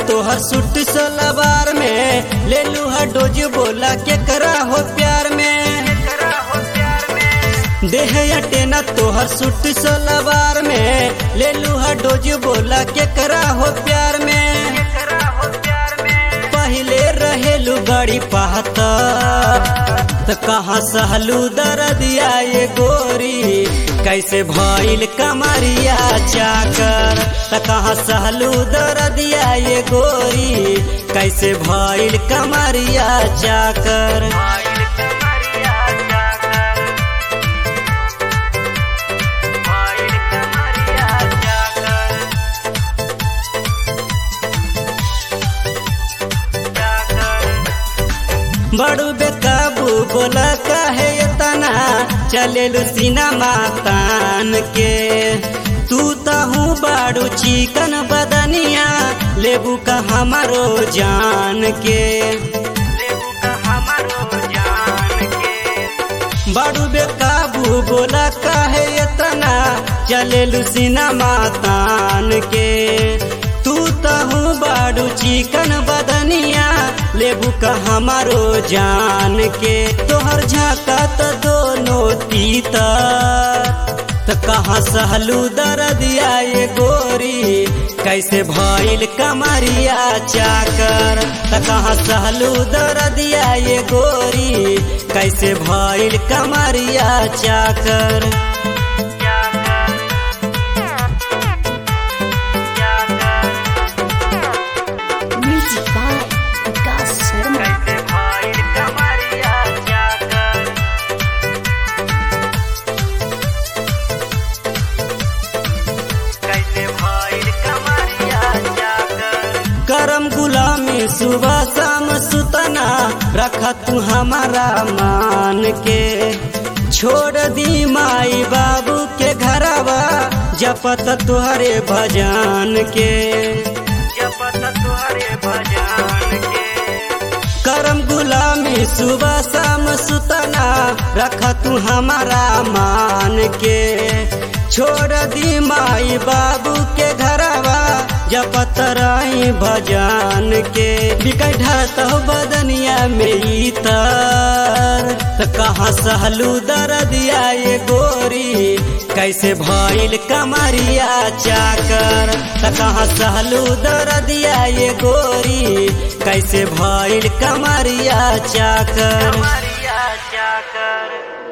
तोहर सूट सलवार में ले लूहा डोज बोला के करा हो प्यार में देह अटेना तोहर सूट सलवार में ले लूहा डोज बोला के करा हो प्यार में पहले रहेलू बड़ी पाहता त कहाँ सहलू दरदिया ये गोरी कैसे भइल कमरिया चाकर त कहाँ सहलू दरदिया ये गोरी कैसे भइल कमरिया चाकर बड़ू बेकाबू बोला काहे इतना चले सिनेमा तान के तू तहू बाड़ू चिकन बदनिया लेबू का हमारो जान के बड़ू बेकाबू बोला काहे इतना चले सिनेमा तान के तू तहू बाड़ू चिकन बदनिया लेबू का हमारो जान के तोहर झाका त दोनों तीता त कहाँ सहलू दरदिया ये गोरी कैसे भइल कमरिया चाकर त कहाँ सहलू दरदिया ये गोरी कैसे भइल कमरिया चाकर Music by Vikas Sharma. करम गुलामी सुबह शाम सुतना रखा तू हमारा मान के छोड़ दी माई बाबू के घरवा जपत तुहरे भजन के जपत तुहरे भजन के करम गुलामी सुबह शाम सुतना रख तू हमारा मान के छोड़ दी माई बाबू के घरवा जपत रही भजन के बिकट बदनिया में इतर त कहाँ सहलू दरदिया ये गोरी कैसे भइल कमरिया चाकर त कहाँ सहलू दरदिया ये गोरी कैसे भइल कमरिया चाकर कमरिया चाकर